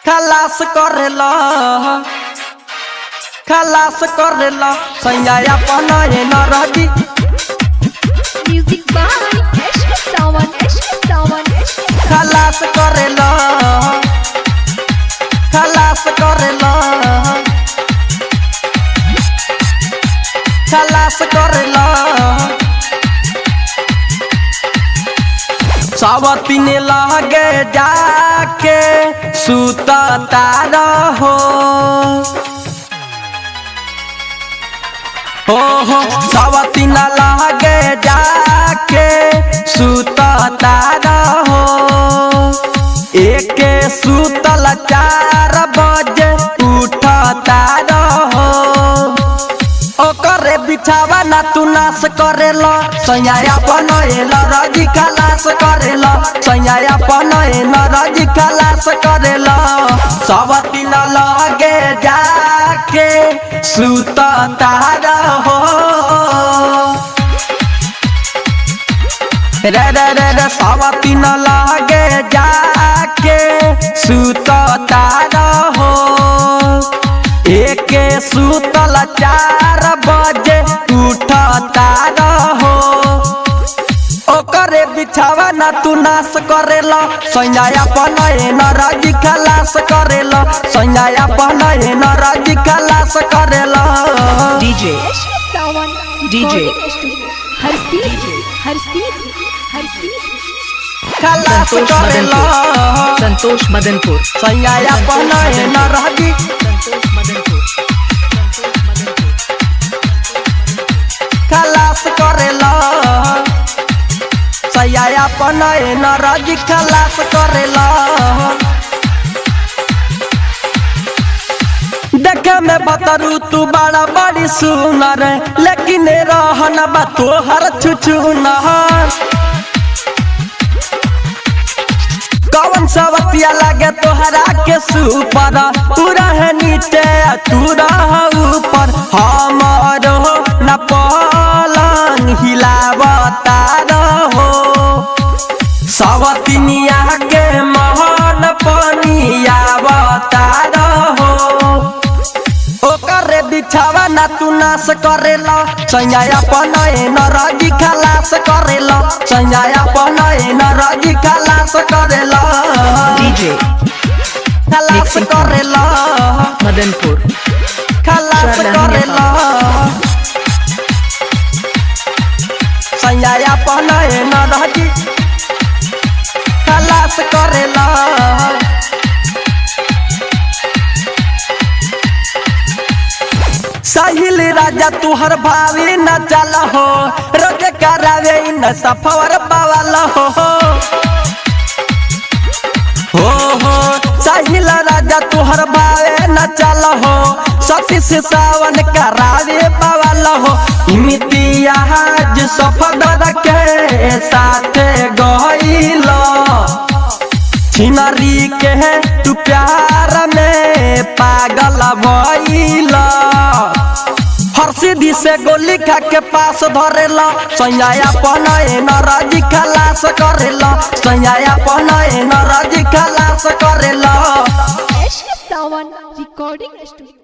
खलास करेला खलास करेला सैया अपन न रही Music by Ashka Sawan, Ashka Sawan, Ashka खलास करेला खलास करेला खलास करेला सावतीन लगे जाके सुत तारा हो हो हो सावतीन लगे जाके सुत तारा हो एक सुतल चार बजे उठ तारा हो ओकरे बिछावा ना तू नाश करेला सैया बनएला रजी खलास करेला सैया बनएला रजी खलास करेला सब दिन लगे जाके सुत तारा हो रे रे रे रे सब दिन लगे जाके सुत तारा हो एक सुतल चार बजे उठ तारा हो ओकरे बिछावा ना तू नाश करेला सैया अपन न रजी खलास करेला सैया अपन न रजी खलास करेला DJ, Ashka Sawan, DJ. recording studio. हर सीट हर सीट हर सीट खलास संतोष करेला मदनपुर संतोष मदनपुर सैया अपन न रजी संतोष मदनपुर संतोष मदनपुर खलास करेला सैया अपन न रजी खलास करेला देखे में बतरू तू बड़ा बड़ी सुनर लेकिन रहन बा तोहर छुछुनर कौन सवतिया लागे तोहरा के सुपर तू रहे नीचे आ तू रह ऊपर हमर हो न पलंग हिलावता रहो सवतिनिया के महन पनियावता रहो ओकरे बिछावा ना तू नाश करेला सैया अपन न रजी खलास करेला सैया अपन न रजी खलास करेला DJ, खलास Mixing. करेला मदनपुर खलास Sharna करेला सैया अपन न रजी खलास करेला साहिल राजा तुहर भावी न चल हो रोज करावे न सफर पावल हो हो हो साहिल राजा तुहर भावे न चल हो सतीश सावन करावे पावल हो इम्तियाज सफदर के साथ गइल छिनरी के तू प्यार में पागल भइल हर सीधी से गोली खा के पास धरेला सैया अपन न रजी खलास करेला सैया अपन न रजी खलास करेला Ashka Sawan, recording studio.